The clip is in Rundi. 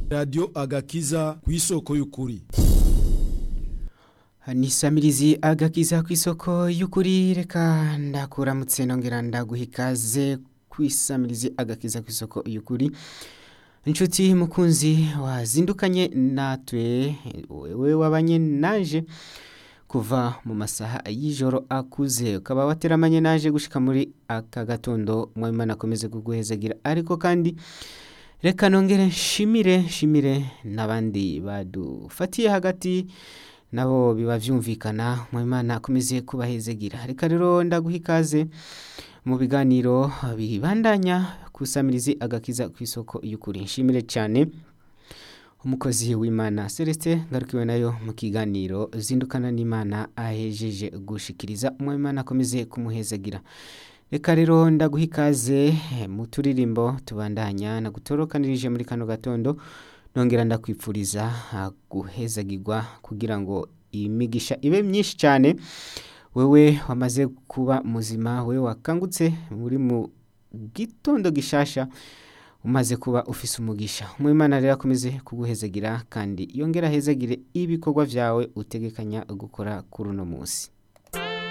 radiyo agakiza ku isoko y'ukuri ni samirizi agakiza ku isoko y'ukuri reka ndakuramutse nongera ndaguha ikaze ku isamirizi agakiza ku isoko y'ukuri inshuti mukunzi wazindukanye natwe wewe wabanye naje kuva mu masaha y'ijoro akuze ukaba wateramanye naje gushika muri aka gatondo mwimana akomeze kuguhezagira ariko kandi reka nongere nshimire nshimire n'abandi badufatiye hagati nabo biba byumvikana mwimana akomeze kubahezegira reka rero ndaguha ikaze mu biganiro bibandanya kusamirizi agakiza ku isoko y'ukuri nshimire cyane umukozi w'imana celestin ngarukiwe nayo mu kiganiro zindukana n'imana ahejeje gushikiriza umwimana akomeze kumuhezagira reka rero ndaguha ikaze mu turirimbo tubandanya nagutorokanirije muri kano gatondo nongera ndakwipfuriza guhezagirwa kugira ngo imigisha ibe myinshi cyane wewe wamaze kuba muzima we wakangutse muri mu gitondo gishasha umaze kuba ufise umugisha umwimana rero akomeze kuguhezagira kandi yongera ahezagire ibikorwa byawe utegekanya gukora kuri uno munsi